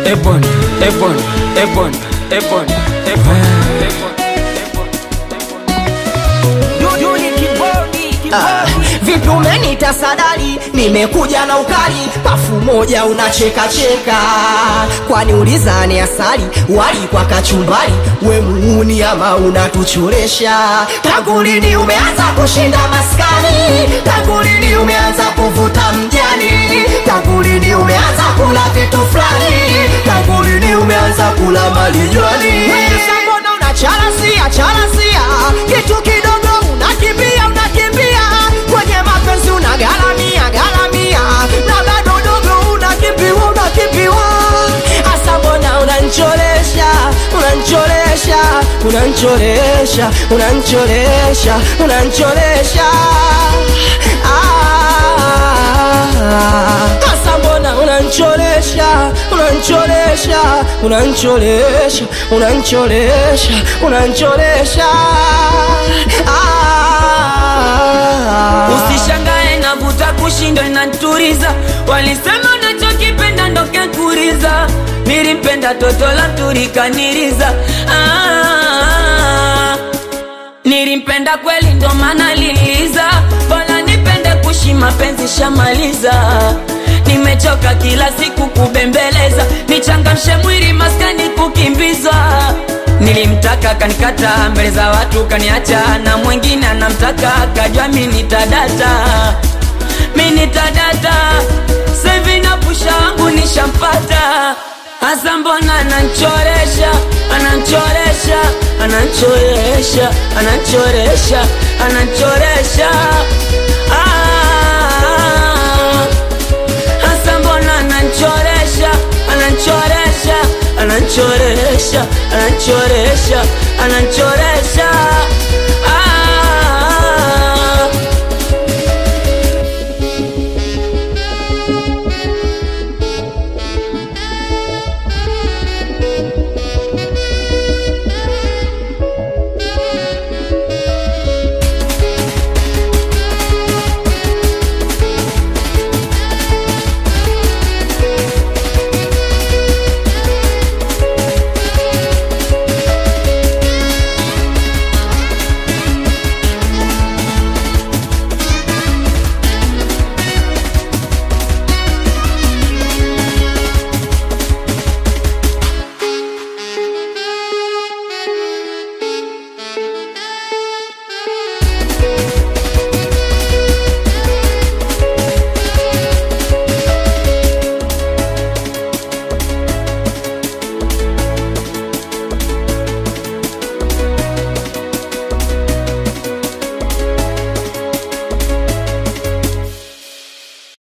Ebon, Ebon, Ebon, Ebon, Ebon. Ah, vipi umenita sadali nimekuja na ukali pafu moja unacheka cheka kwani ulizani asali wali kwa kachumbari we muuni ama unatuchoresha tangu lini umeanza kushinda maskani tangu lini umeanza kuvuta mjani tangu lini umeanza kula vitu fulani tangu lini umeanza kula malijwani mbona unacharasia charasia kitu kidogo unakimbia unakimbia kwenye mapenzi unagaramia garamia na bado dogo unakimbiwa unakimbiwa hasa mbona unanchoresha unanchoresha unanchoresha unanchoresha unanchoresha Ah, hasa mbona unanchoresha unanchoresha unanchoresha unanchoresha unanchoresha Ah. Usishangae navuta kushindwa inaturiza, walisema unachokipenda ndo kekuriza. Nilimpenda toto la turikaniriza ah, nilimpenda kweli ndo maana liliza, bora nipende kushi mapenzi shamaliza. Nimechoka kila siku kubembeleza, nichangamshe mwili maskani kukimbiza. Nilimtaka kanikata mbele za watu kaniacha, na mwingine anamtaka kajua mi nitadata, mi nitadata. Sevi na pusha wangu nishampata, hasa mbona ananchoresha, ananchoresha, ananchoresha, ananchoresha, ananchoresha ah. Hasa mbona ananchoresha, ananchoresha, ananchoresha, ananchoresha, ananchoresha